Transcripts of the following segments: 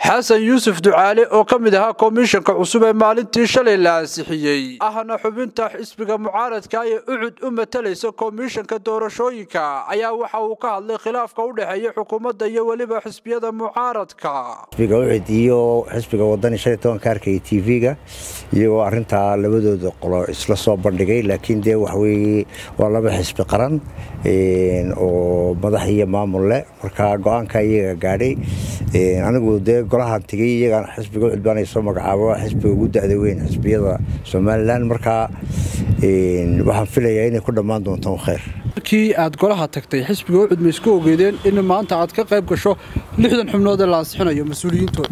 xasan yuusuf ducaale oo ka mid ahaa komishanka cusub ee maalintii shalay la ansixiyey ahna xubinta xisbiga mucaaradka ee ucud u matalaysa komishanka doorashooyinka ayaa waxa uu ka hadlay khilaafka u dhexeeya xukuumadda iyo weliba xisbiyada mucaaradka xisbiga ucud iyo xisbiga wadani shan iyo tobanka arkaya t v-ga iyagoo arintaa labadooda qolo isla soo bandhigay laakiin dee waxaweye waa laba xisbi qaran oo madax iyo maamul leh marka go-aanka iyaga gaadhay anigu dee golahan tegey iyagaan xisbiga ucud baan soo magacaabo xisbiga ugu da-da weyn xisbiyada somalilan markaa waxaan filayaa inay ku dhammaan doontaan khayr markii aad golaha tagtay xisbiga ucud ma isku ogeedeen in maanta aad ka qayb gasho lixdan xubnood ee la ansixinayo mas-uuliyiintooda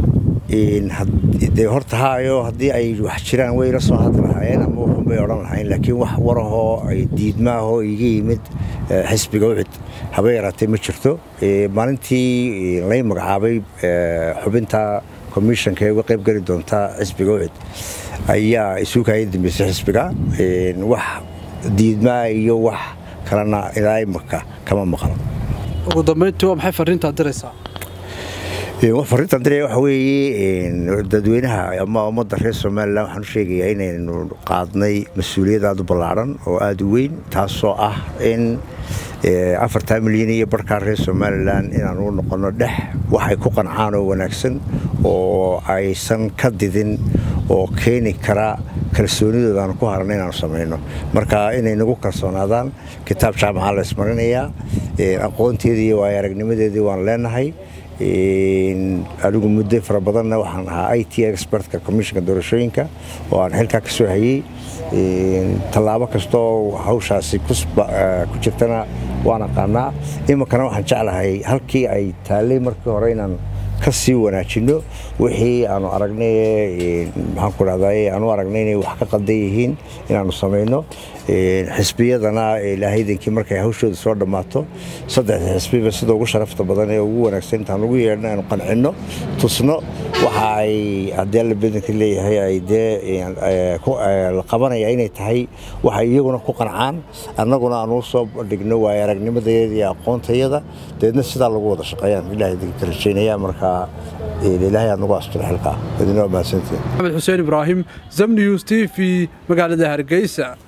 dee horta haayo haddii ay wax jiraan way la soo hadli lahaayeen ama waxunbay odhan lahayn laakiin wax warahoo ay diidmaahoo iga yimid xisbiga ucud haba yaraatee ma jirto maalintii lay magacaabay xubinta komishanka ee uga qayb geli doonta xisbiga ucud ayaa isuukaya dambeysay xisbiga wax diidmaa iyo wax kalena ilaa imaka kama maqlo ugu dambayntii waa maxay fariintaad diraysaa fariintan diraya waxa weeye dadweynaha ama ummadda reer somalilan waxaan u sheegayaa inaynu qaadnay mas-uuliyad aada u ballaadhan oo aada u weyn taasoo ah in afartaa milyan iyo barhkaa reer somalilan inaan u noqonno dhex waxay ku qancaan oo wanaagsan oo aysan ka didin oo keeni kara kalsoonidooda aanu ku harana inaanu samayno marka inay nagu kalsoonaadaan kitaab jaamacaa la ismarinayaa aqoonteedii iyo waayo aragnimadeedii waan leenahay anigu muddo fara badanna waxaan ahaa i t expertka commissionka doorashooyinka oo aan xilkaa ka soo hayey tallaabo kastooo hawshaasi ku jirtana waan aqaanaa iminkana waxaan jeclahay halkii ay taallay markii hore inaan ka sii wanaajinno wixii aanu aragnay maxaanku dhahday aanu aragnay inay wax ka qaldan yihiin inaanu samayno xisbiyadana ilaahaydankii markay hawshooda soo dhammaato saddexda xisbiba sida ugu sharafta badan ee ugu wanaagsan intaan ugu yeedhno aanu qancinno tusno waxa ay haddii alla badanka leeyahay ay dee la qabanaya inay tahay waxay iyaguna ku qancaan annaguna aanu soo bandhigno waayo aragnimadeeda iyo aqoontayada deedna sidaa lagu wada shaqeeyaan ilaahaydanka ka rajaynaya marka ilaahay aad nagu asturo xilkaa idinoo mahadsantiin maxamed xuseen ibraahim zamnius t v magaalada hargeysa